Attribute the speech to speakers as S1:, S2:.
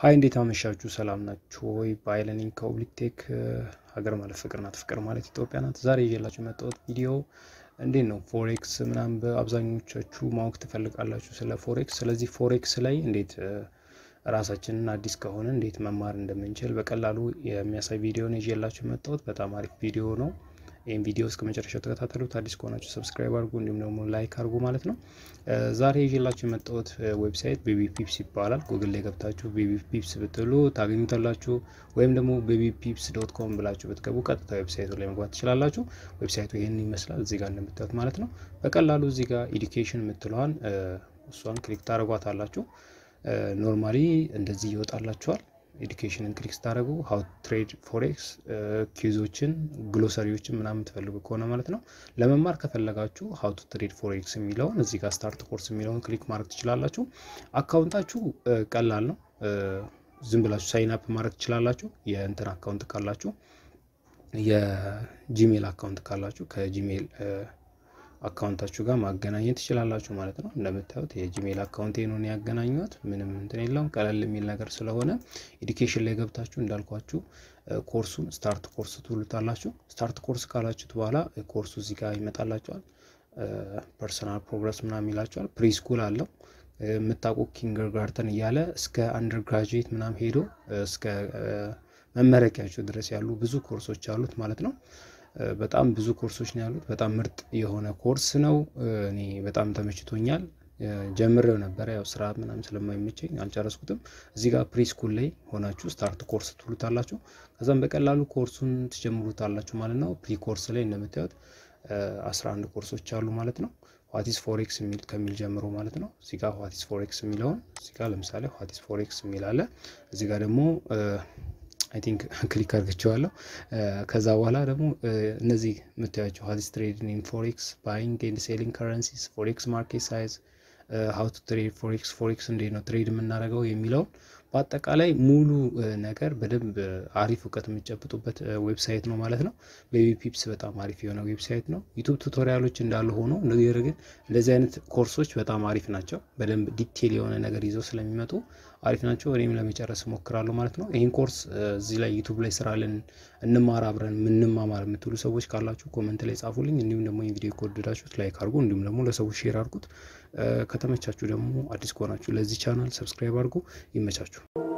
S1: ሀይ እንዴት አመሻችሁ? ሰላም ናችሁ ወይ? ባይለኒኝ ከኦብሊክ ቴክ ሀገር ማለት ፍቅር ናት፣ ፍቅር ማለት ኢትዮጵያ ናት። ዛሬ ይዤላችሁ የመጣሁት ቪዲዮ እንዴት ነው ፎሬክስ ምናምን በአብዛኞቻችሁ ማወቅ ትፈልጋላችሁ ስለ ፎሬክስ። ስለዚህ ፎሬክስ ላይ እንዴት ራሳችንን አዲስ ከሆነ እንዴት መማር እንደምንችል በቀላሉ የሚያሳይ ቪዲዮ ነው ይዤላችሁ የመጣሁት። በጣም አሪፍ ቪዲዮ ነው። ይህም ቪዲዮ እስከ መጨረሻው ተከታተሉት። አዲስ ከሆናችሁ ሰብስክራይብ አድርጉ፣ እንዲሁም ደግሞ ላይክ አድርጉ ማለት ነው። ዛሬ ይዤላችሁ የመጣሁት ዌብሳይት ቤቢ ፒፕስ ይባላል። ጉግል ላይ ገብታችሁ ቤቢ ፒፕስ ብትሉ ታገኙታላችሁ። ወይም ደግሞ ቤቢ ፒፕስ ዶት ኮም ብላችሁ ብትገቡ ቀጥታ ዌብሳይቱ ላይ መግባት ትችላላችሁ። ዌብሳይቱ ይህን ይመስላል እዚህ ጋር እንደምታዩት ማለት ነው። በቀላሉ እዚህ ጋር ኤዱኬሽን የምትለዋን እሷን ክሊክ ታደርጓታላችሁ። ኖርማሊ እንደዚህ ይወጣላችኋል። ኤዱኬሽንን ክሊክ ስታደርጉ ሀው ትሬድ ፎሬክስ ኪዞችን ግሎሰሪዎችን ምናምን የምትፈልጉ ከሆነ ማለት ነው። ለመማር ከፈለጋችሁ ሀው ቱ ትሬድ ፎሬክስ የሚለውን እዚህ ጋር ስታርት ኮርስ የሚለውን ክሊክ ማድረግ ትችላላችሁ። አካውንታችሁ ቀላል ነው። ዝም ብላችሁ ሳይን አፕ ማድረግ ትችላላችሁ። የእንትን አካውንት ካላችሁ፣ የጂሜል አካውንት ካላችሁ ከጂሜል አካውንታችሁ ጋር ማገናኘት ትችላላችሁ ማለት ነው። እንደምታዩት የጂሜል አካውንቴ ነው ያገናኘሁት። ምንም እንትን የለውም ቀለል የሚል ነገር ስለሆነ ኤዱኬሽን ላይ ገብታችሁ እንዳልኳችሁ ኮርሱን ስታርት ኮርስ ትሉታላችሁ። ስታርት ኮርስ ካላችሁት በኋላ ኮርሱ እዚህ ጋር ይመጣላችኋል። ፐርሰናል ፕሮግረስ ምናምን ይላችኋል። ፕሪስኩል አለው የምታውቁ ኪንገር ጋርተን እያለ እስከ አንደር ግራጁዌት ምናምን ሄዶ እስከ መመረቂያቸው ድረስ ያሉ ብዙ ኮርሶች አሉት ማለት ነው። በጣም ብዙ ኮርሶች ነው ያሉት። በጣም ምርጥ የሆነ ኮርስ ነው። እኔ በጣም ተመችቶኛል። ጀምሬው ነበረ ያው ስራ ምናምን ስለማይመቸኝ አልጨረስኩትም። እዚህ ጋር ፕሪ ስኩል ላይ ሆናችሁ ስታርት ኮርስ ትሉታላችሁ። ከዛም በቀላሉ ኮርሱን ትጀምሩታላችሁ ማለት ነው። ፕሪ ኮርስ ላይ እንደምታዩት 11 ኮርሶች አሉ ማለት ነው። ዋቲስ ፎሬክስ የሚል ከሚል ጀምሮ ማለት ነው። እዚህ ጋር ዋቲስ ፎሬክስ የሚለውን እዚህ ጋር ለምሳሌ ዋቲስ ፎሬክስ የሚል አለ። እዚህ ጋር ደግሞ አይ ቲንክ ክሊክ አድርግቸዋለሁ። ከዛ በኋላ ደግሞ እነዚህ የምታያቸው ሀዲስ ትሬድን ኢን ፎሬክስ ባይንግ ኤንድ ሴሊንግ ከረንሲስ ፎሬክስ ማርኬት ሳይዝ ሀው ቱ ትሬድ ፎሬክስ ፎሬክስ እንዴት ነው ትሬድ የምናደርገው የሚለውን በአጠቃላይ ሙሉ ነገር በደንብ አሪፍ እውቀት የምጨብጡበት ዌብሳይት ነው ማለት ነው። ቤቢ ፒፕስ በጣም አሪፍ የሆነ ዌብሳይት ነው። ዩቱብ ቱቶሪያሎች እንዳሉ ሆኖ ነገር ግን እንደዚህ አይነት ኮርሶች በጣም አሪፍ ናቸው። በደንብ ዲቴል የሆነ ነገር ይዘው ስለሚመጡ አሪፍ ናቸው። እኔም ለመጨረስ እሞክራለሁ ማለት ነው። ይህን ኮርስ እዚህ ላይ ዩቱብ ላይ ስራልን እንማር አብረን ምንማማር የምትሉ ሰዎች ካላችሁ ኮመንት ላይ ጻፉልኝ። እንዲሁም ደግሞ ይህ ቪዲዮ ከወደዳችሁት ላይክ አድርጉ፣ እንዲሁም ደግሞ ለሰዎች ሼር አድርጉት። ከተመቻችሁ ደግሞ አዲስ ከሆናችሁ ለዚህ ቻናል ሰብስክራይብ አድርጉ። ይመቻችሁ።